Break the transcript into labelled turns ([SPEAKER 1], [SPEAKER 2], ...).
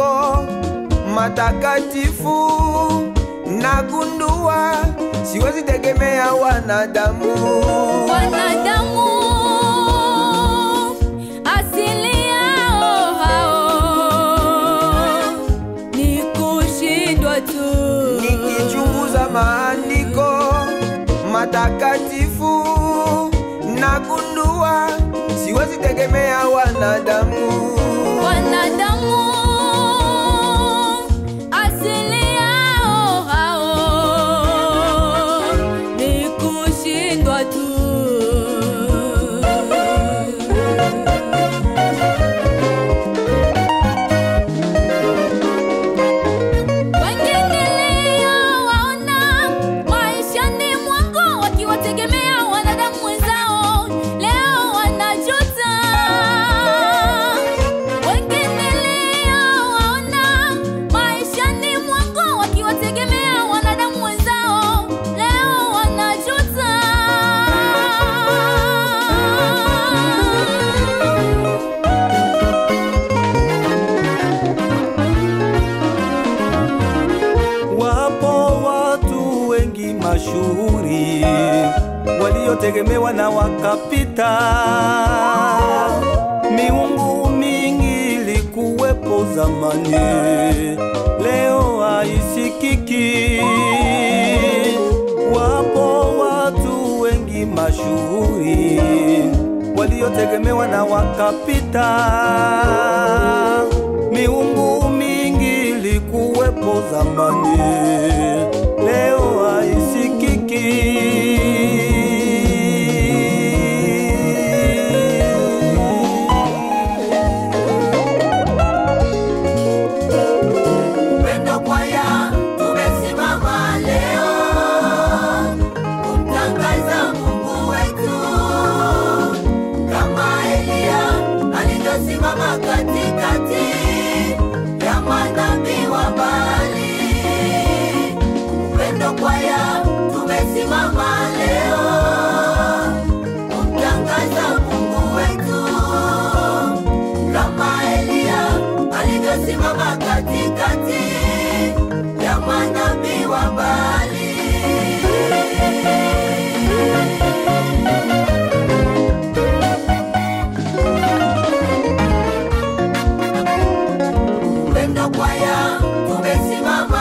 [SPEAKER 1] matakatifu nagundua siwezi tegemea wanadamu
[SPEAKER 2] wanadamu asili yao hao ni kushindwa tu
[SPEAKER 1] nikichunguza maandiko matakatifu nagundua siwezi tegemea wanadamu
[SPEAKER 2] wanadamu asili yao hao ni kushindwa tu wengine leo waona maishani mwangu wakiwategemea wanadamu wenzao leo wanajuta wengine leo waona maishani mwangu wakiwategemea wanadamu wenzao leo wanajuta
[SPEAKER 3] Wapo watu wengi mashuhuri waliotegemewa na wakapita. Miungu mingi ilikuwepo zamani, leo haisikiki. Wapo watu wengi mashuhuri waliotegemewa na wakapita. Miungu mingi ilikuwepo zamani, leo haisikiki.
[SPEAKER 4] Upendo kwaya tumesimama leo kumtangaza Mungu wetu kama Eliya alivyosimama katikati ya manabii wa Baali. Upendo kwaya tumesimama leo kumtangaza Mungu wetu kama Eliya alivyosimama katikati ya manabii wa Baali. Upendo kwaya tumesimama